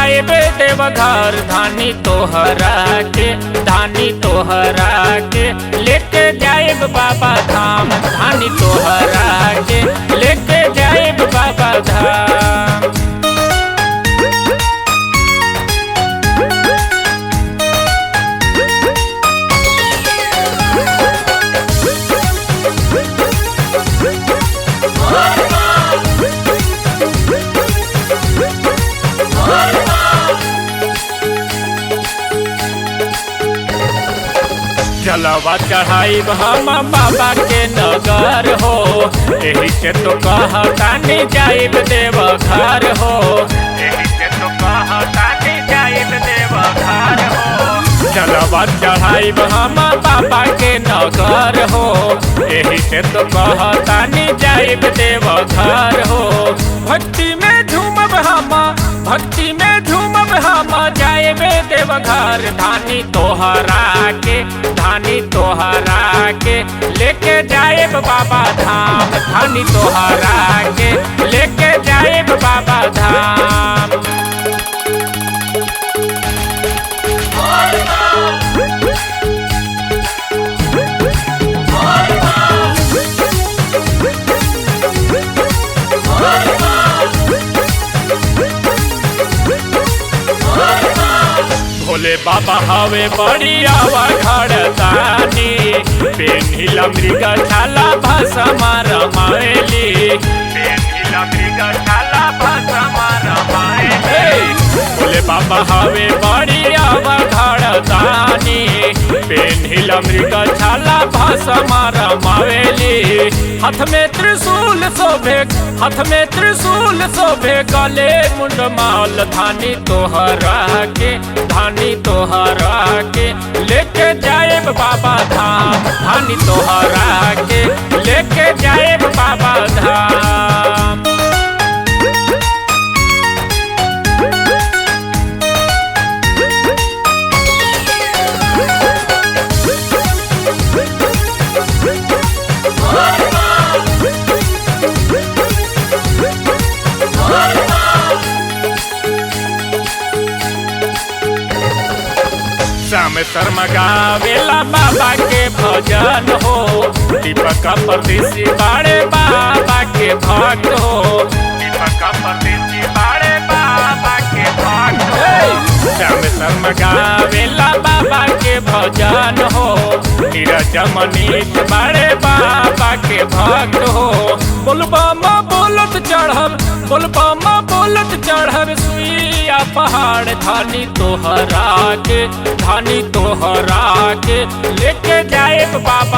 जाए देव घर धानी तोहरा के धानी तोहरा के लेके जाए बाबा धाम धानी तोहरा के लेके जाए बाबा धाम जलवा चढ़ाई हम बाबा के नगर हो यही से तो कहतानी जाइब देव घर हो यही से तो कहतानी जाइब देव घर हो जलवा चढ़ाई हम बाबा के नगर हो यही से तो कहतानी जाइब देव घर हो भक्ति में झूमब हम भक्ति में झूमब हम जाएबे देव घर धानी तोहरा के धानी तोहरा के लेके जाएब बाबा धाम धानी तोहरा के लेके जाएब बाबा धाम भोले बाबा हवे बढ़िया घड़तानी पेन्हिला मृग छाला भसमा रमाएली पेन्हिला मृग छाला भसमा रमाएली भोले बाबा हवे बढ़िया घड़तानी पेन्हिला मृग छाला भसमा रमाएली हाथ में त्रिशूल शोभे हाथ में त्रिशूल शोभे गले मुंड माल धानी तोहरा के धानी तोहरा के लेके जाए बाबा धाम धानी तोहरा के लेके जाए बाबा धाम श्याम शर्मा गावेला बाबा के भजन हो दीपक परदेसी बाड़े बाबा के भक्त हो दीपक परदेसी बाड़े बाबा के भक्त हो श्याम शर्मा गावेला बाबा के भजन हो नीरज मनीष बाड़े बाबा के भक्त हो बोलबा बोलत चढ़ब बोलबा बोलत चढ़ब सुइया पहाड़ धानी तोहरा के धानी तोहरा के लेके जाए बाबा